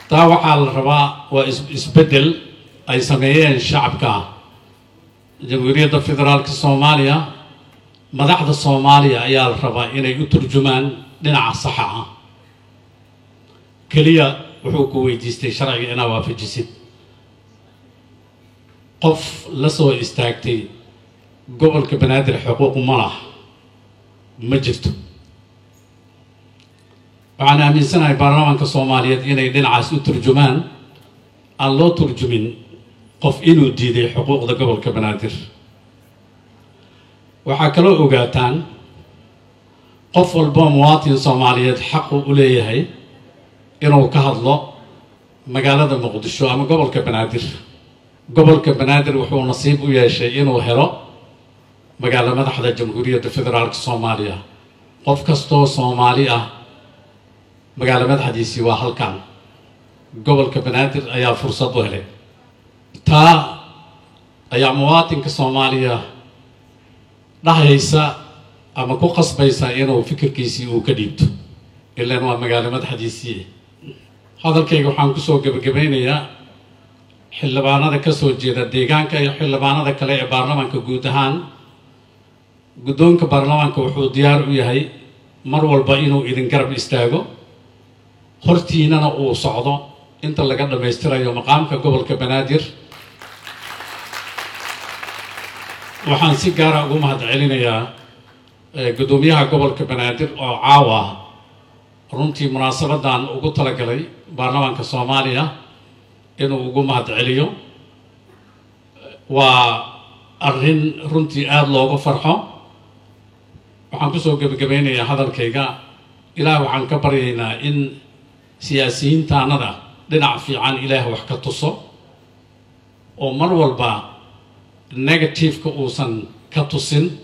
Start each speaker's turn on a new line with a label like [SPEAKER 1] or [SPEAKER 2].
[SPEAKER 1] taa waxaa la rabaa waa isbeddel ay sameeyeen shacabka jamhuuriyadda federaalka soomaaliya madaxda soomaaliya ayaa la rabaa inay u turjumaan dhinaca saxa ah keliya wuxuu ku weydiistay sharciga inaa waafajisid qof la soo istaagtay gobolka banaadir xuquuq ma lah ma jirto waxaan aaminsanahay baarlamaanka soomaaliyeed inay dhinacaas u turjumaan aan loo turjumin qof inuu diiday xuquuqda gobolka banaadir waxaa kaloo ogaataan qof walbo muwaatin soomaaliyeed xaqu u leeyahay inuu ka hadlo magaalada muqdisho ama gobolka banaadir gobolka banaadir wuxuu nasiib u yeeshay inuu helo magaalo madaxda jamhuuriyadda federaalka soomaaliya qof kastoo soomaali ah magaalo madaxdiisii waa halkan gobolka banaadir ayaa fursad u helay taa ayaa muwaatinka soomaaliya dhahaysa ama ku qasbaysa inuu fikirkiisii uu ka dhiibto ilaan waa magaalo madaxdiisii hadalkayga waxaan kusoo gebagabaynayaa xildhibaanada ka soo jeeda deegaanka iyo xildhibaanada kale ee baarlamaanka guud ahaan guddoonka baarlamaanka wuxuu diyaar u yahay mar walba inuu idin garab istaago hortiinana uu socdo inta laga dhammaystirayo maqaamka gobolka banaadir waxaan si gaara ugu mahad celinayaa guddoomiyaha gobolka banaadir oo caawa runtii munaasabadan ugu talagalay baarlamaanka soomaaliya inuu ugu mahad celiyo waa arrin runtii aada loogu farxo waxaan kusoo gebagabeynayaa hadalkayga ilaah waxaan ka baryaynaa in siyaasiyiintaanada dhinac fiican ilaah wax ka tuso oo mar walba negativeka uusan ka tusin